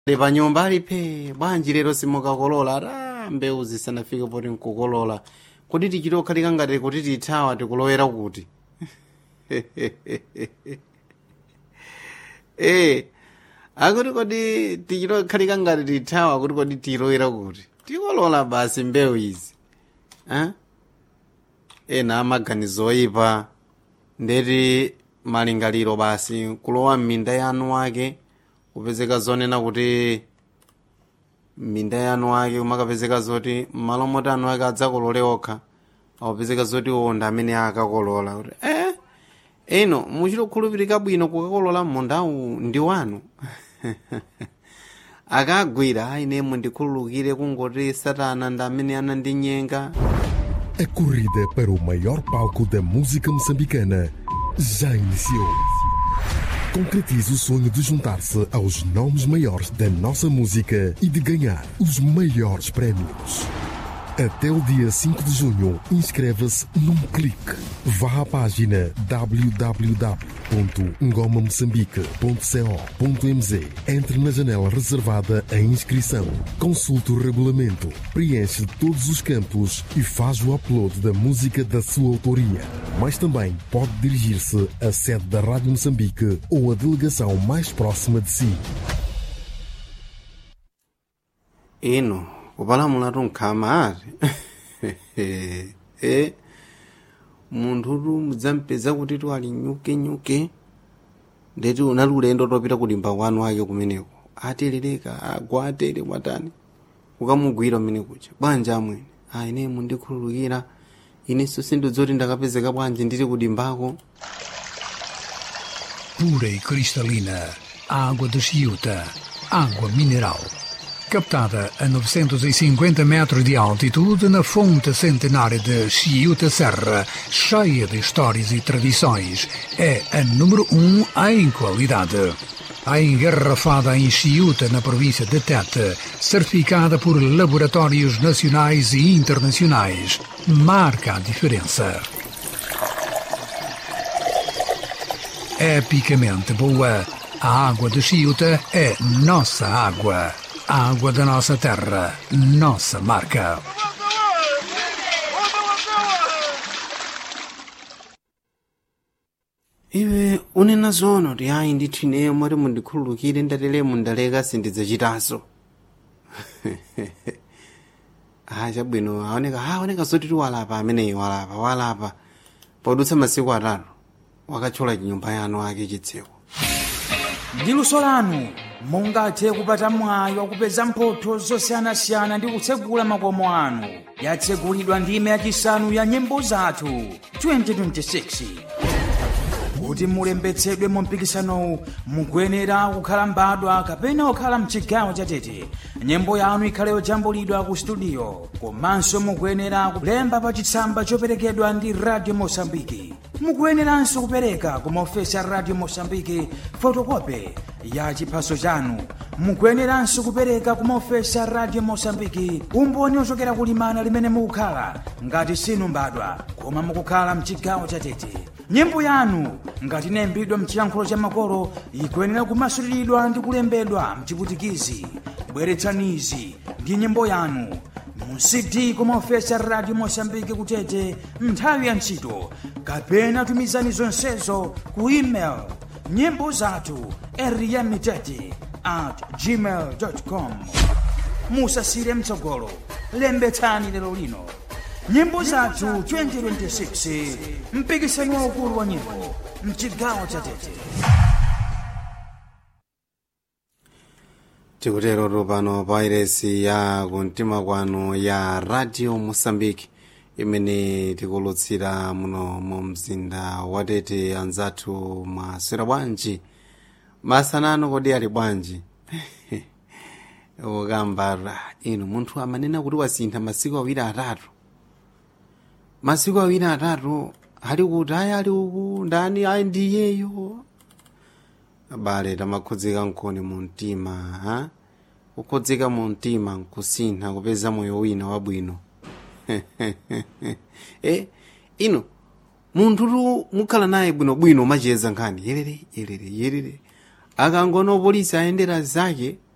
pa nyumba alipe bwanji lero simukakolola ata mbewu zisanafike poti nkukolola kuti tichitokhalika ngati kuti tithawa tikulowera kuti eh akuti kodi tichitokhalika ngati tithawa kuti kodi tilowera kuti tikolola basi mbewu izi eh? ena amaganizo oyipa ndeti malingaliro basi kulowa m'minda yanu wake kupezeka zonena kuti m'minda yanu wake kumakapezeka zoti m'malo moti anu ake adzakolole okha akupezeka zoti onda amene akakolola kuti eh ino muchitokhulupirika bwino kukakolola mmundawu ndi wanu akagwira aine mundikhululukire kungoti satana ndi amene anandinyenga A corrida para o maior palco da música moçambicana já iniciou. Concretize o sonho de juntar-se aos nomes maiores da nossa música e de ganhar os maiores prémios. Até o dia 5 de junho, inscreva-se num clique. Vá à página www.ngomamoçambique.co.mz Entre na janela reservada à inscrição. Consulte o regulamento, preenche todos os campos e faz o upload da música da sua autoria. Mas também pode dirigir-se à sede da Rádio Moçambique ou à delegação mais próxima de si. ino kupalamula tunkhama ati e munthutu mudzampeza kuti tu ali nyukenyuke ndeti unali ulendo topita kulimba kwanu ake kumeneko aterereka agwa atere mwatani ukamugwira umene kucha bwanji amwene a ine mundikhululukira inenso sindidzoti ndakapezeka bwanji ndili kudimbako pura e cristalina, água de Chiuta, água mineral. Captada a 950 metros de altitude na fonte centenária de Chiuta Serra, cheia de histórias e tradições, é a número um em qualidade. A engarrafada em Chiuta, na província de Tete, certificada por laboratórios nacionais e internacionais, marca a diferença. epicamente boa. A água de Chiuta é nossa água. A água da nossa terra, nossa marca. iwe unena zono ti ayi ndithu ineyo moti mundikhululukire ndatelemo ndaleka sindidzachitanso ah chabwino aoneka aoneka zoti ti walapa ameneyi walapa walapa podutsa masiku atatu wakatchola chinyumba yanu ake chitseko ndi luso lanu mungathe kupata mwayi wakupeza mphotho zosiyanasiyana ndi kutsegula makomo anu yatsegulidwa ndime yachisanu ya nyimbo zathu 2026 kuti mulembetsedwe mu mpikisanowu mukuyenera kukhala mbadwa kapena kukhala mchigawo chatete nyimbo yanu ikhale yojambulidwa ku studio komanso mukuyenera kulemba pa chitsamba choperekedwa ndi radio mosambiki mukuyeneranso kupereka ku maofesi a radio mosambiki fotokope ya chiphaso chanu mukuyeneranso kupereka ku maofesi a radio mosambiki umboni ochokera kulimana limene mukukhala ngati sinu mbadwa koma mukukhala mchigawo chatete nyimbo yanu ngati inayimbidwa mchiyankhulo cha makolo ikuyenera kumasuliridwa ndi kulembedwa mchiputikizi bweretsanizi ndi nyimbo yanu mu cd kumaofesi a radio mosambiki kutete nthawi ya ntchito kapena tumizani zonsezo ku email nyimbo zathu eriyamitete at gmail com musasire mtsogolo lembetsani lero lino nyimbo zathu 2026 mpikisano waukulu wa nyimbo mchigawo cha tete tikutero pano pa iresi ya kumtima kwanu ya radio mosambiki imene tikulutsira muno mu mzinda watete anzathu mwaswera bwanji masanano kodi ali bwanji ukambara inu munthu amanena kuti wasintha masiku awiri atatu masiku awiri atatu ali kuti ayi ali uku ndani ayi ndiyeyo abale tamakhudzika nkoni mu mtima ha kukhudzika mu mtima nkusintha kupeza moyo wina wabwino e ino munthutu mukhala naye bwinobwino umachiyeza nkhani yerere yerere yerere akangono polisi ayendera zake